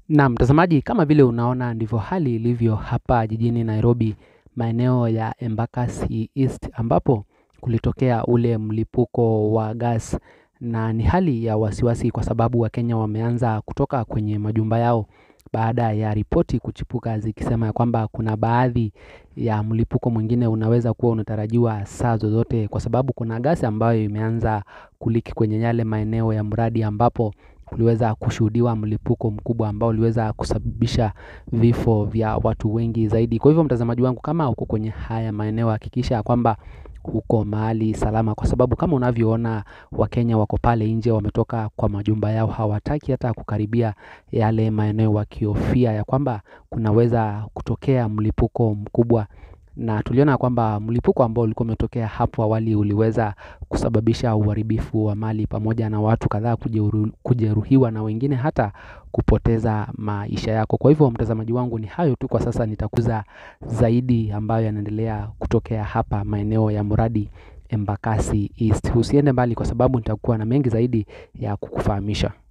Na mtazamaji kama vile unaona ndivyo hali ilivyo hapa jijini Nairobi maeneo ya Embakasi East ambapo kulitokea ule mlipuko wa gas na ni hali ya wasiwasi kwa sababu wakenya wameanza kutoka kwenye majumba yao baada ya ripoti kuchipuka zikisema ya kwamba kuna baadhi ya mlipuko mwingine unaweza kuwa unatarajiwa saa zozote kwa sababu kuna gas ambayo imeanza kuliki kwenye yale maeneo ya mradi ambapo kuliweza kushuhudiwa mlipuko mkubwa ambao uliweza kusababisha vifo vya watu wengi zaidi. Kwa hivyo mtazamaji wangu kama uko kwenye haya maeneo hakikisha kwamba uko mahali salama kwa sababu kama unavyoona wakenya wako pale nje wametoka kwa majumba yao hawataki hata kukaribia yale maeneo wakihofia ya kwamba kunaweza kutokea mlipuko mkubwa na tuliona kwamba mlipuko ambao ulikuwa umetokea hapo awali uliweza kusababisha uharibifu wa mali pamoja na watu kadhaa kujeruhiwa na wengine hata kupoteza maisha yako. Kwa hivyo mtazamaji wangu ni hayo tu kwa sasa nitakuza zaidi ambayo yanaendelea kutokea hapa maeneo ya mradi Embakasi East. Usiende mbali kwa sababu nitakuwa na mengi zaidi ya kukufahamisha.